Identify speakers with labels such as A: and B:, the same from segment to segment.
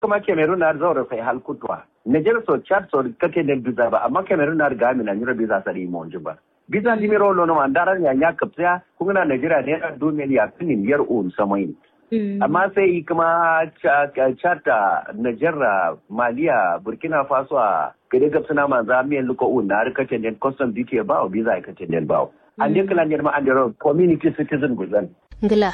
A: kuma Cameroon na zaura sai halkutwa Niger so Chad so kake da biza ba amma Cameroon na ga mi na nyura biza sari mo ba biza di miro lo no mandara nya nya kapsa kuma na Nigeria ne na do ya kinin yar un samai amma sai kuma chata Niger Maliya Burkina Faso a gade gabsana manza miyan luko un na rikace den custom duty ba o biza ka den ba an dai kala ne ma an da community citizen guzan
B: ngila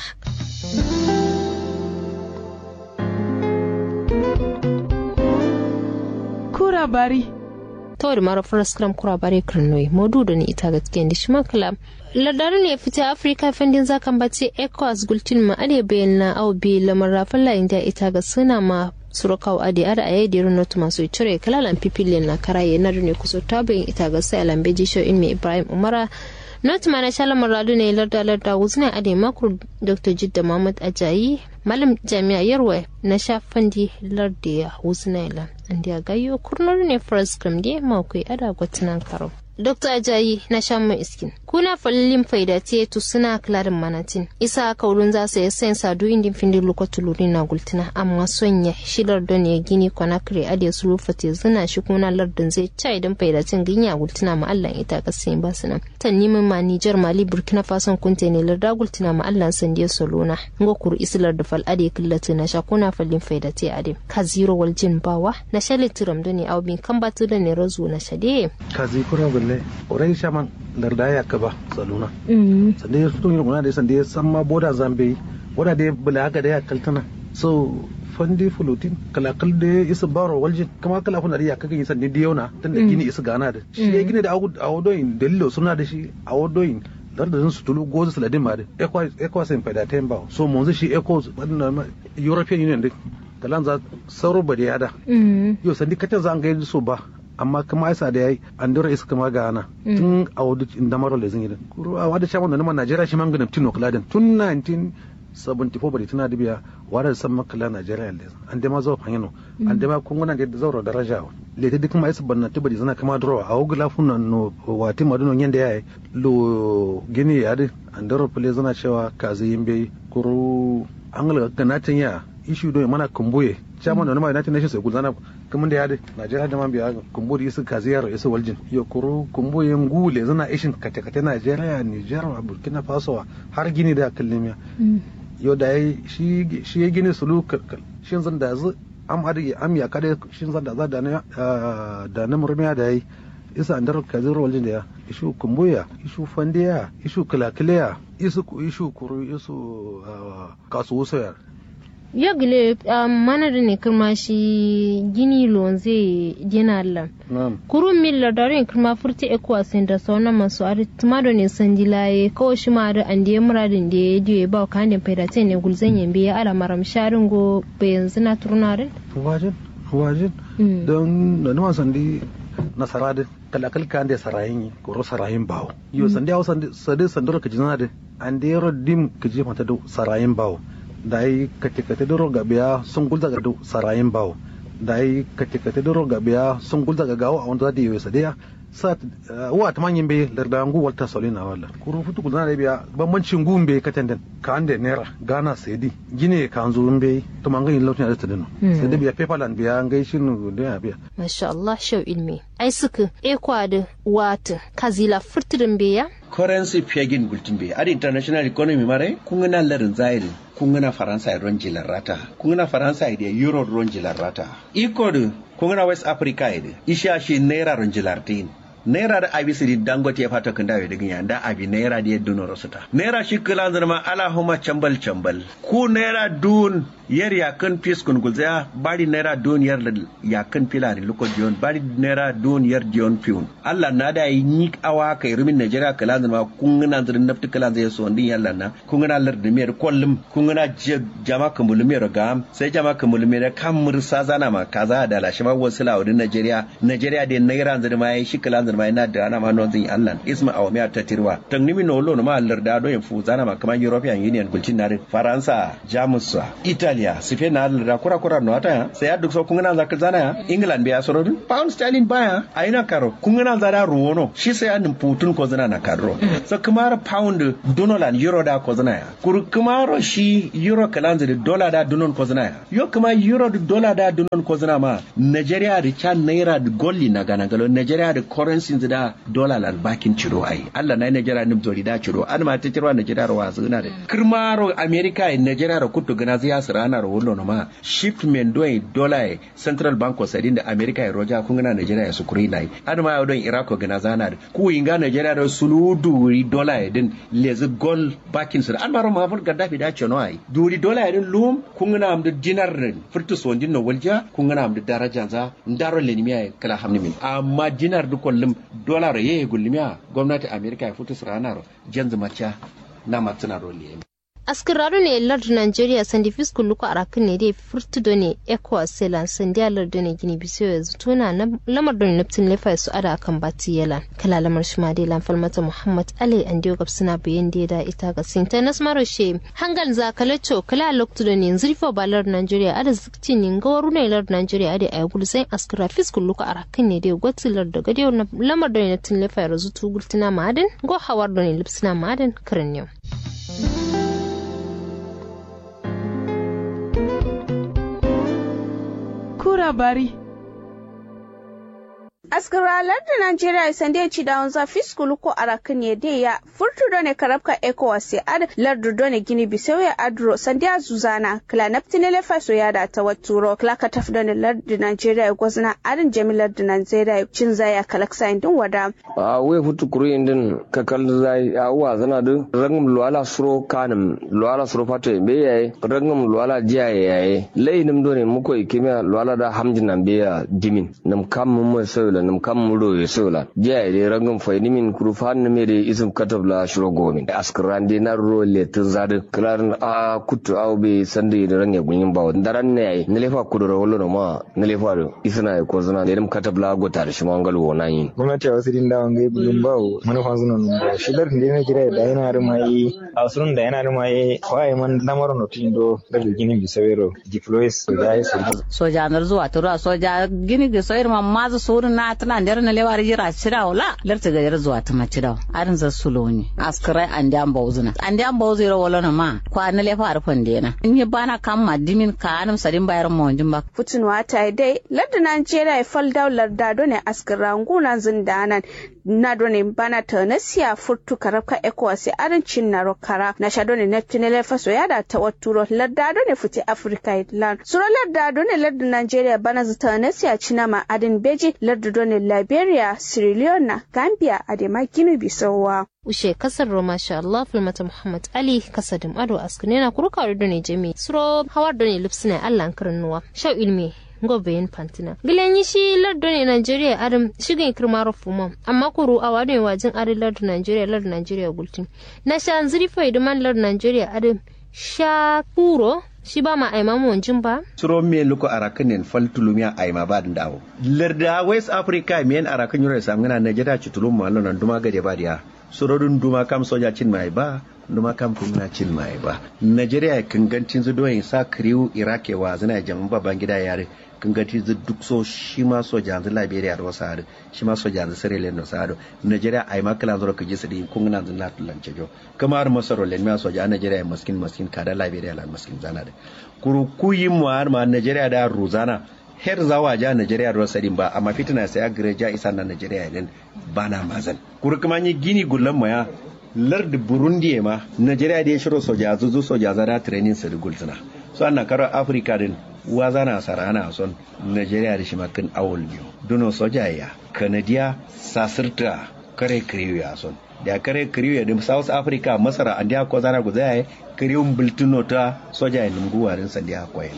C: kura bari
B: tawar mara first kram kura bare kirnoi modu da ni ita gaske da shi makala ladarin ya fita afirka fendin zakan bace ecos gultin ma ade bayan na au bi lamar rafin layin da ita ga suna ma surakawa ade ara a yadda irin notu masu cire kalalan pipilin na karaye na ne kusa tabin ita ga sai alambe jisho in mai ibrahim umara not mana shala maradu ne larda larda wuzna ade makur dr jidda mahmud ajayi malam jami'a yarwa na shafandi larda ya wuzna ila andi gayo kurnar ne first gram de makwai ada gwatinan karo Dr. Ajayi na shan mai iskin. Kuna falilin faida te tu suna klarin manatin. Isa kaulun za su yi sayin sadu indin findin lokacin luri na gultina amma son ya shilar don ya gini kwanakre ade su rufa te zina shi kuna lardin zai ca idan faidatin ginya gultina ma Allah ita ka sayin ba su nan. Tan nimin ma Nijar Mali Burkina Faso kunte ne larda gultina ma Allah sandiya solona. Ngo kuru islar da fal ade killati na sha kuna falin faida te ade. Ka zero wal jin bawa na shali tiram da ne au bin kan batu da ne razu na shade.
D: Ka zi kura gulle orai shaman larda ya kaba saluna sande ya fito yana da sande ya san ma boda zambe boda da bula haka da ya kaltana so fandi fulutin kalakal da ya isa baro waljin kama kala kuna da ya kaga yisan da yau tun da gini isa gana da shi ya gini da awodoyin dalilo suna da shi awodoyin dar da su tulu gozu saladin ma da ekwa sai faida ta ba so mun shi eko european union din kalan za sauro ba da yada yau sandi katan za an ga so ba amma kuma isa da yayi an dora isa kama ga ana tun a wadu inda maro da zingin kuro a wada shaman da nama najeriya shi man ganin tino kladin tun 1974 bari tana da biya wada san makala najeriya le an da ma zo fanyano an da ma kun gona da zauro daraja le ta duk ma isa banna tibari zana kama dora a wugula funa no wati maduno yanda yayi lo gini ya da an dora fule zana cewa kazi yimbe kuro an ga ganatin ya ishu do mana kumbuye chairman na United Nations sai gulzana kuma da yade Najeriya da man biya kumbu da isu kaziyar isu waljin yo kuru kumbu yin gule zana ishin kate kate Najeriya Niger Burkina Faso har gini da kallimiya yo da yi shi shi ya gini sulu shin zan da zu am adi am ya kade shin zan da za da na da na murmiya da yi isa andar kaziyar waljin da ya ishu kumbuya ishu fandiya ishu kilakiliya isu ishu kuru isu kasuwusayar
B: yagile mana da ne kirma shi gini lonze gina lan kurun milla darin kirma furti ekwa sin da sauna masu ari tumado ne san dilaye kawo shi ma da an diye muradin da ya diye ba ka handin faidate ne gulzan yambe ya ala maram sharin go bayan zina turnarin
D: wajin wajin don da numa sandi nasara da kalakal kan da sarayin yi koro sarayin bawo yo sandi hawa sandi sandoro ka jina da an da yaro dim ka jefa ta da sarayin bawo da yi kate-kate da roga biya sun gulza ga sarayin bawo da yi kate-kate da roga biya sun gulza ga gawo a wanda za ta yi wesa daya sa wa ta manyan bai larda ngu walta solina wala kuru futu gulza da biya bambancin gun bai katan den ka ande naira gana sedi gine ka anzu bai to man ganin lautin da ta dino sai da biya paperland biya ngai shin da biya
B: masha Allah shau ilmi ai suka ekwa da wata kazila furtirin biya
E: currency pegin gultin bai ad international economy mare kun na larin zairi kun na faransa ron jilar rata kun na faransa da euro ron jilar rata iko da kun na west africa da isha shi naira ron jilar tin naira da abi sidi dangote ya fata kan dawe digin ya da abi naira da yadda nora suta naira shi kila zama ala huma chambal chambal ku naira dun yar ya kan fis kun gulzaya bari naira dun yar da ya kan filari luko dion bari naira dun yar dion fiun Allah na da yi ni awa kai rumin Najeriya kila zama kun na zirin nafti kila zai so ndin yalla na kun na lar da mer kollum kun na jama kamul mer ga sai jama kamul mer kan mursa zana ma kaza da lashi ma wasu lawudin Najeriya Najeriya da naira zirma yi shi kila mai na da ana ma non zin allan isma aw mi ta tirwa tan nimi no lo ma allar da do en fu zana ma kaman european union bulcin na faransa jamus italia spain na allar da kura kura no ata sai aduk so kun na zaka zana ya england biya soro pound sterling baya aina karo kun na zada ruwono shi sai an putun ko zana na karo so kamar pound donolan euro da ko zana ya kur kamar shi euro kalanza da dollar da dunon ko zana ya yo kuma euro da dollar da dunon ko zana ma nigeria da can naira da golli na gana galo nigeria da currency da dollar lan bakin ciro ai Allah na nigeria nim zori da ciro an ma ta ciro nigeria wa zuna da kirmaro america in nigeria da kutu gana zai yasu rana ro wollo ma shipment do dollar central bank of sadin da america ya roja kun gana nigeria ya sukuri nai an ma don iraq gana zana da ku inga nigeria da suludu dollar din lezi gol bakin su an maro ma fur gaddafi da cino ai duri dollar din lum kun gana am da dinar din furtus wondin no walja kun gana am da daraja za ndaro lenimiya kala hamni min amma dinar du kollum dollar ye gullimiya gwamnati america ya furtus ranar janzu macha na matsina roli
B: askiraru ne lardu nigeria sandi fisku luku arakin ne dai furtudo ne ecowas selan sandi a lardu ne gini biso ya zutuna lamar don naftin lefa su ada akan bati yalan kala lamar shi ma dai lamfal mata muhammad ali an diyo gab suna bayan da da ita ga sinta nas maro she hangal za kalacho kala loktu da ne zurfa ba lardu nigeria ada zikti ne gawaru ne lardu nigeria ada ay gulu sai askira fisku luku arakin ne dai gwati lardu ga dai lamar don naftin lefa ya zutu gultina ma'adin go hawar don lipsina ma'adin karin yau
C: labari. askaralar da Najeriya sande ci da wanza fiskulu ko arakan ya de ya furtu done karabka ECOWAS ya ad lardu done gini bisau ya adro sande zuzana kla naptine le faso ya da ta waturo kla ka taf done lardu Najeriya ya gwazna adin jamilar da Najeriya cin zaya kalaksa indin wada
F: a we futu kuru indin kakal zai a wa zana du rangum luala suro kanum luala suro fato be yayi rangum luala jiya yayi lainim done muko ikimiya luala da hamjin be ya dimin nam kam mun sai la nam kam mudo ye sola je de rangam fay ni min kuru fan ne mere isum katab la shuro gomin askrande na ro le tun zade klar a kutu aw be sande de range gunyin bawo daran ne ay ne lefa kudu ro lo ma ne lefa do isna ko zana de dum katab la go tar shi mangal wo nan yin
G: gwamnati a wasu din da wangai bulun bawo manufan suna nun ba shi dar ne kira da yana da mai a wasu da yana da mai waye man lamar no tin do da gini bisawero diplois da ya
H: soja nar zuwa tura soja gini bisawero ma mazu surun na tana der na lewar jira cira wala lerta ga zuwa ta macira arin za suloni askrai an da bawzuna an da bawzira wala na ma kwa na lefa arfan dena in yi bana kam madimin ka anam sadin bayar mo jin ba
C: futunwa ta dai ladda Najeriya ya fal daular da done askara nguna zindanan na done bana ta nasiya furtu karabka ECOWAS arin cin na rokara na sha done na tunele faso ya da ta waturo ladda done futi Africa Island sura ladda done ladda Najeriya bana zata nasiya cina ma adin beji ladda done Liberia Sierra Leone Gambia adema Guinea Bissau
B: ushe kasar roma sha Allah filmata Muhammad Ali kasadim ado askune na kuruka da ne jami suro hawar da ne lipsina Allah karin nuwa shau ilmi gobeyin fantina gilan yi shi lardo ne Nigeria adam shigin kirmaro fuma amma kuru a wadon wajin ari lardo Nigeria lardo Nigeria gultin na sha ziri fa iduman lardo Nigeria adam sha kuro shi ba ma aima mu wanjin ba
E: suro me luko arakanin faltulumiya aima ba da dawo larda west africa men arakan yura samgana Nigeria chitulum malon nan duma gade ba dia surodun duma kam soja cin mai ba duma kam kuma cin mai ba Nigeria kangancin zu doyin sa kriu irake wa zina jamun babban gida yare kanganci zu duk so shi ma soja zu Liberia da wasu hadu shi ma soja zu Sierra Leone da wasu hadu Nigeria ai ma kala zura kaji su din kun na zuna tulance jo kamar masaro len ma soja Nigeria maskin maskin kada Liberia lan maskin zana da kuru kuyin mu har ma Nigeria da Ruzana her zawa ja Nigeria da wasu ba amma fitina sai a gire ja isa na Nigeria din bana mazan kuru kuma ni gini gullan maya lard burundi ma nigeria da ya shiro soja zuzu soja zara training su da gultuna so ana karo afirka din waza na sarana son nigeria da shi makin awul biyu duno soja ya kanadiya sasirta kare kiriyo ya son da kare kiriyo da south africa masara an da ko zana guza ya kiriyo bultuno ta soja ya lungu warin sa da akwai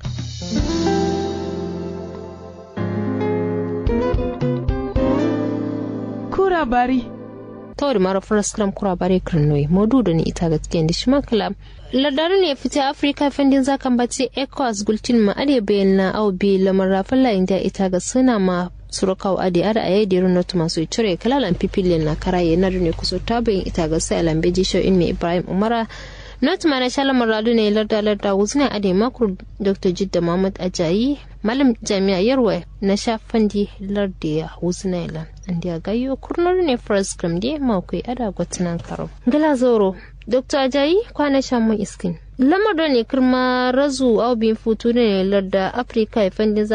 C: kura bari
B: tawar mara faraskram kura bare kirnoi modu da ni ita gaskiya da shi makala ladarin ya fita afirka fendin zakan bace ecos gultin ma ade bayan na au bi lamar rafin layin da ita ga suna ma surakaw adi ada aye diru notu masu cire kalalan pipilin na karaye na ne kuso tabayin ita ga sai lambe jisho in me ibrahim umara not mana shala maradu ne larda larda wuzna ade makur dr jidda muhammad ajayi malam jami'a yarwa na shafandi larda ya wuzna ila andi gayo kurnar ne first gram de makwai ada gwatinan karo gala zoro dr ajayi kwana shan mun iskin lamar da ne kirma razu au bin futu ne larda afirka ya fandin